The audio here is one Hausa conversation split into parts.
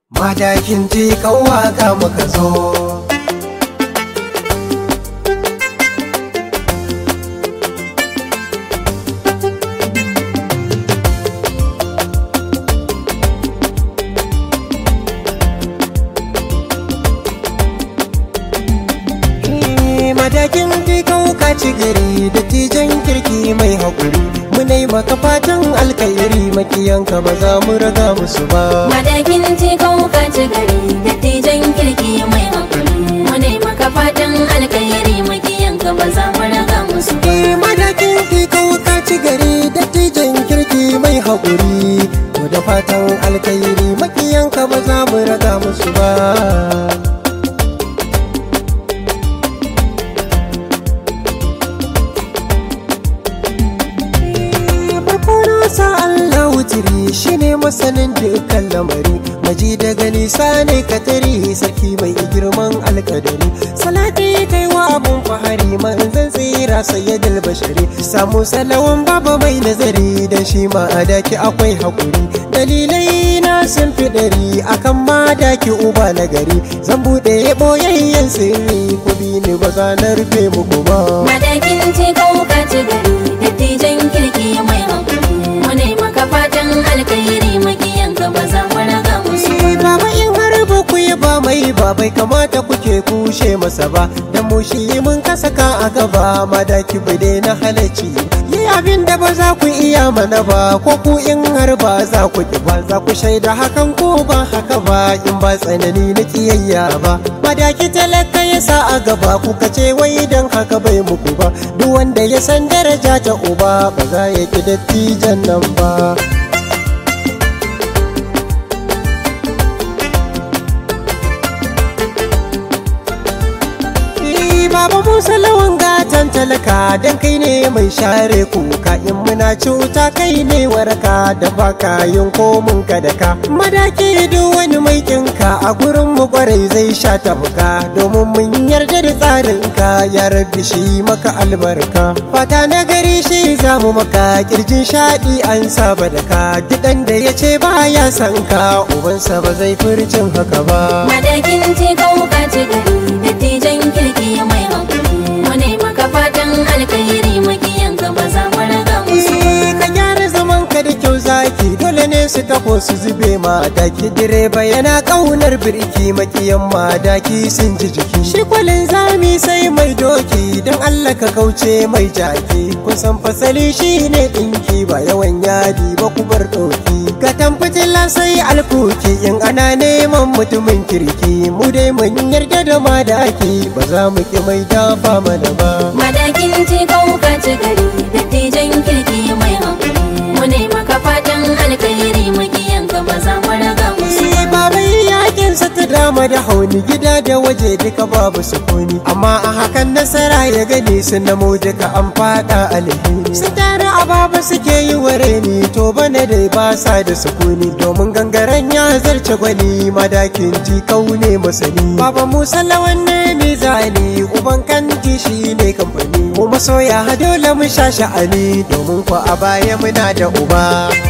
Madakin ji waka muka zo. Madakin ji ka ci gari da tijan kirki mai haƙuri. Munai maka fatan alkairi makiyanka ba za mu raga musu ba. Madakin tekau ka ci gari dattijan kirki mai hakuri Wane maka fatan alkairi makiyanka ba za mu raga musu ba Eh, Madakin ji ka ci gari da tijan kirki mai haƙuri. To da fatan alkairi makiyanka ba za mu raga musu ba. farko na sa Allah wutiri shi ne masanin dukkan lamari maji daga nisa ne katari sarki mai girman alkadari salati kai wa abun fahari manzan tsira sayyidul bashari samu salawan baba mai nazari dan shi ma a daki akwai hakuri dalilai na sun fi ɗari akan ma daki uba na gari zan buɗe boyayyen sirri ku bi ni ba za na rufe muku ba Madakin tekau ka ci gari dattijan kirki mai hakuri Wane maka fatan alkairi makiyanka ba za mu raga musu ba Eh, Baba in har ba ku yi ba mai ba bai kamata kuke kushe masa ba Dan mu shi mun kasaka a gaba madaki bai daina halacci Yi abin da ba za ku iya mana ba ko ku in har ba za ku ki ba Za ku shaida hakan ko ba haka ba in ba tsanani na kiyayya ba Madaki talaka ya sa a gaba kuka ce wai dan haka bai muku ba Duk wanda ya san daraja ta uba ba za ya ki dattijan nan ba Eh, Baba Musa lawan gatan talaka dan kai ne mai share kuka in muna cuta kai ne waraka da baka yin komun ka da ka madaki duk wani mai kinka a gurin mu kwarai zai sha tabuka domin mun yarda da tsarin ka ya rabbi shi maka albarka fata na gari shi zamu maka kirjin shaɗi an saba da ka gidan da ya ce baya san ka ubansa ba zai furcin haka ba Madakin tekau ka ci gari dattijan kirki mai hakuri Wane maka fatan alkairi makiyanka ba za mu raga musu ba Eh, ka gyara zaman ka da kyau zaki dole ne su taho su zube ma daki direba yana kaunar birki makiyan ma daki sun ji jiki shi kwalin zami sai mai doki don Allah ka kauce mai jaki kusan fasali shi ne dinki ba yawan yadi ba ku bar doki ka fitila sai alkuki in ana neman mutumin kirki mu dai mun yarda da madaki ba za mu ki mai dafa mana ba Madakin tekau ka ci gari dattijan kirki mai hakuri Wane maka fatan alkairi makiyanka ba za mu raga musu Shi babai yakin sa ta dama da hauni gida da waje duka babu sukuni amma a hakan nasara ya gani sun namo duka an fada alheri sun tara a baba suke yi ware ni to bana dai ba sa da sukuni domin gangaren ya zarce gwani madakin ji kaune masani baba musa lawan ne mizani uban kanti shi ne kamfani mu masoya dole mu sha sha'ani domin ko a baya muna da uba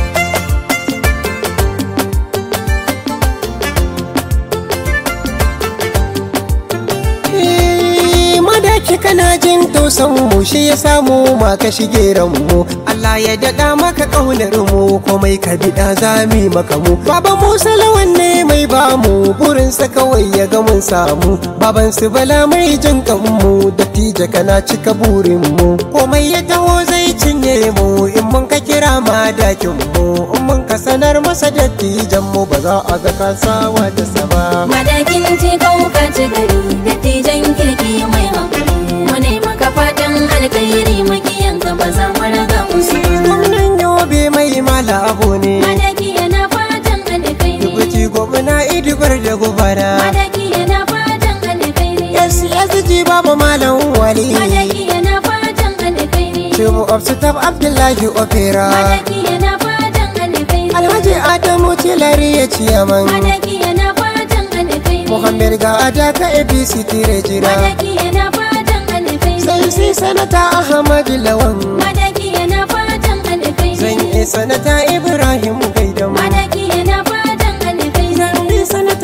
Eh, madaki kana jin tausan mu shi ya samu ma ka shige mu Allah ya daɗa maka ƙaunar mu komai ka biɗa zami maka mu Baba Musa lawan ne mai bamu burinsa kawai ya ga mun samu Baban su bala mai jin kanmu dattija kana cika burin mu komai ya taho zai cinye mu in mun ka kira madakin mu in mun ka sanar masa dattijan mu ba za a ga kasawa da sama Madakin tekau ka ci gari dattijan kirki mai hakuri Wane maka fatan alkairi makiyanka ba za mu raga musu ba Gwamnan yobe mai mala abu ne Madaki yana fatan alkairi Dubuci gwamna idibar da gubara Madaki yana fatan alkairi SSG baba malam wali Madaki yana fatan alkairi Shimu of Staff Abdullahi Opera Madaki yana fatan alkairi Alhaji Adamu Tilari ya ciyaman Madaki yana fatan alkairi Muhammad ga adaka APC tire jira Madaki yana fatan alkairi Sai sai sanata Ahmad Lawan Madaki yana fatan alkairi Zan yi sanata Ibrahim Gaidam Madaki yana fatan alkairi Zan yi sanata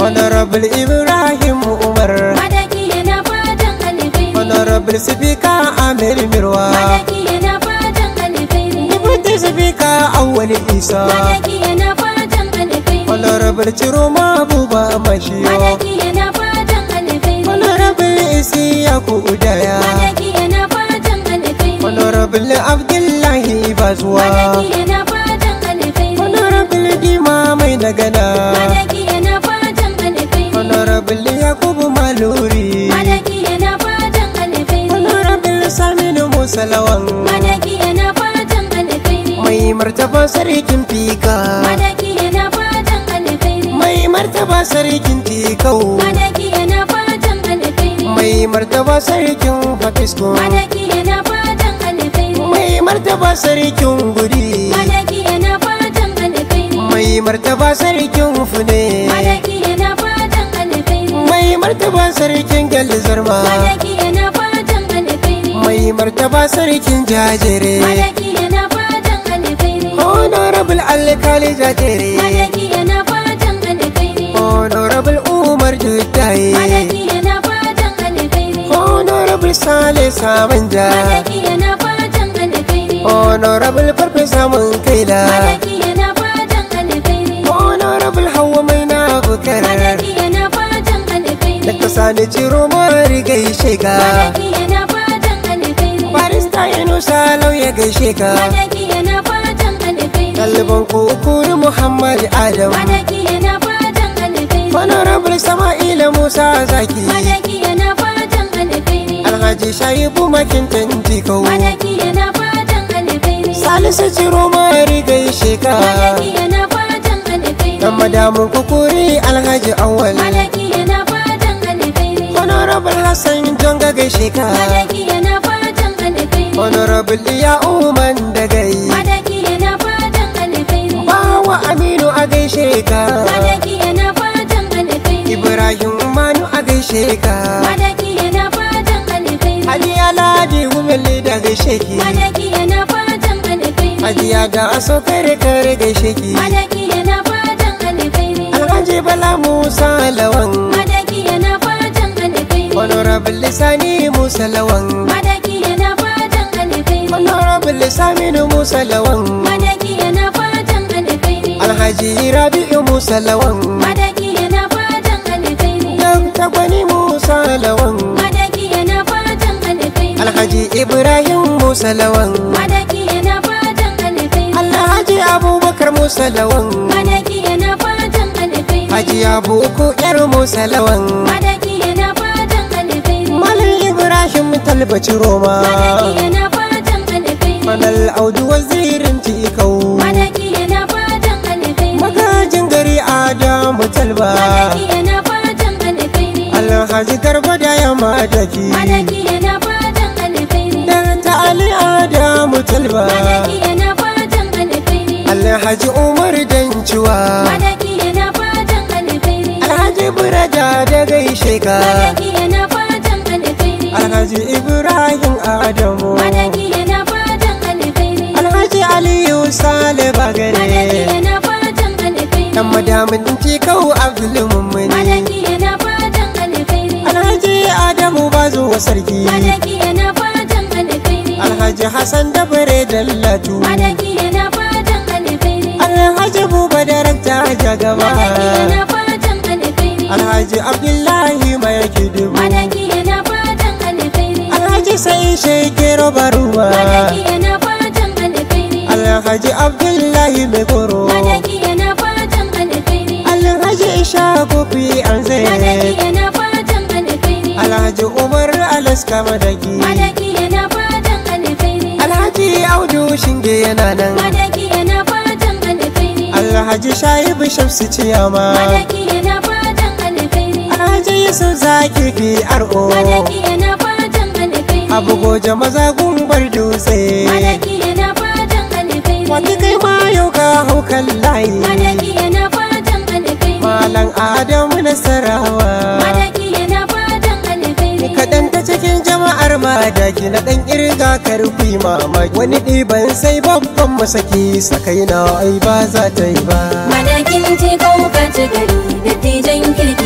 honorable ibrahim umar madaki yana fatan alkhairi honorable speaker amir mirwa madaki yana fatan alkhairi deputy speaker awwal isa madaki yana fatan alkhairi honorable chiroma buba mashiyo madaki yana fatan alkhairi honorable isiyaku udaya madaki yana fatan alkhairi honorable abdullahi bazuwa madaki yana fatan alkhairi honorable dima mai dagana madaki yana fatan alkhairi honorable yakubu maluri madaki yana fatan alkhairi honorable saminu musalawan madaki yana fatan alkhairi mai martaba sarkin fika madaki yana fatan alkhairi mai martaba sarkin tikau madaki yana fatan alkhairi mai martaba sarkin fatisku madaki yana fatan alkhairi mai martaba sarkin guri madaki yana fatan alkhairi mai martaba sarkin fune madaki yana fatan alkhairi mai martaba sarkin galzarma madaki yana fatan alkhairi mai martaba sarkin jajere madaki yana fatan alkhairi honorable alkali jajere madaki yana fatan alkhairi honorable umar juttaye madaki yana fatan alkhairi honorable sale samanja madaki yana fatan alkhairi honorable farfesa mun kaila madaki yana fatan alkhairi honorable hawa mai na bukarar madaki yana fatan alkhairi da kasa ni ciro mari gaishe ka madaki yana fatan alkhairi barista yunusa lauya gaishe ka madaki yana fatan alkhairi ɗaliban kukuri muhammad adam madaki yana fatan alkhairi honorable sama'ila musa zaki madaki yana fatan alkhairi alhaji shaibu makintan jikau madaki yana fatan alkhairi salisu ciro mari gaishe ka madaki yana fatan alkhairi dan madamun kukuri alhaji awal madaki yana fatan alkhairi honorable hassan jonga gaishe ka madaki yana fatan alkhairi honorable iya uman da gai madaki yana fatan alkhairi bawa aminu a gaishe ka madaki yana fatan alkhairi ibrahim manu a gaishe ka madaki yana fatan alkhairi hajiya ladi gumelle da gaishe ki madaki yana fatan alkhairi hajiya da aso kare kare gaishe ki madaki yana fatan alkhairi alhaji bala musa lawan madaki yana fatan alkhairi honorable lisani musa lawan madaki yana fatan alkhairi honorable saminu musa lawan madaki yana fatan alkhairi alhaji rabi'u musa lawan madaki yana fatan alkhairi dan tagwani musa lawan madaki yana fatan alkhairi alhaji ibrahim musa lawan madaki yana fatan alkhairi alhaji abubakar musa lawan madaki yana fatan alkhairi haji abuku yar musa lawan madaki yana fatan alkhairi malam ibrahim talbaci roma madaki yana fatan alkhairi manal audu wazirin tikau madaki yana fatan alkhairi magajin gari adamu talba madaki yana fatan alkhairi alhaji garba da yamma daki madaki yana fatan alkhairi dan ta ali adamu talba madaki yana fatan alkhairi alhaji umar danciwa madaki yana fatan alkhairi alhaji burada da gaishe ka madaki yana fatan alkhairi alhaji ibrahim adamu madaki yana fatan alkhairi alhaji aliyu sale madaki bagare yana fatan alkhairi dan madamin tikau abdulmummuni madaki yana fatan alkhairi alhaji adamu bazo sarki madaki yana fatan alkhairi alhaji hassan da bare dallatu madaki yana fatan alkhairi alhaji buba darakta jagaba madaki yana fatan alkhairi alhaji abdullahi mai kidubu madaki yana fatan alkhairi alhaji sai shekero baruwa madaki yana fatan alkhairi alhaji abdullahi mai koro madaki yana fatan alkhairi alhaji isha kofi an madaki zai yana fatan alkhairi alhaji umar alaska madaki madaki yana fatan alkhairi alhaji audu shinge yana nan madaki yana fatan alkhairi alhaji shaibu shamsu ciyama madaki yana fatan alkhairi alhaji yusuf zaki fi ar'o madaki yana fatan alkhairi abu goje maza gumbar dutse madaki yana fatan alkhairi wata kai ma yau ka hau kan layi madaki yana fatan alkhairi malam adamu nasarawa madaki yana fatan alkhairi kaɗan ta cikin jama'ar madaki na ɗan ƙirga karfi mamaki wani ɗiban sai babban masaki sakai na ai ba za ta yi ba Madakin ce kawo ka ci gari, dattijan kirki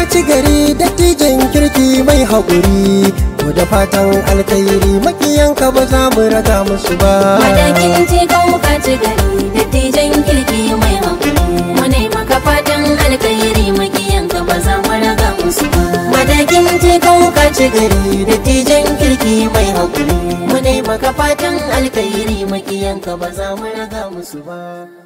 ci gari dattijan kirki mai haƙuri ko da fatan alkhairi makiyanka ba za mu raga musu ba Madakin ce ka ci gari dattijan kirki mai hankali mu ne maka fatan alkhairi makiyanka ba za mu raga musu ba madakin ce ka ci gari dattijan kirki mai haƙuri mu ne maka fatan alkhairi makiyanka ba za mu raga musu ba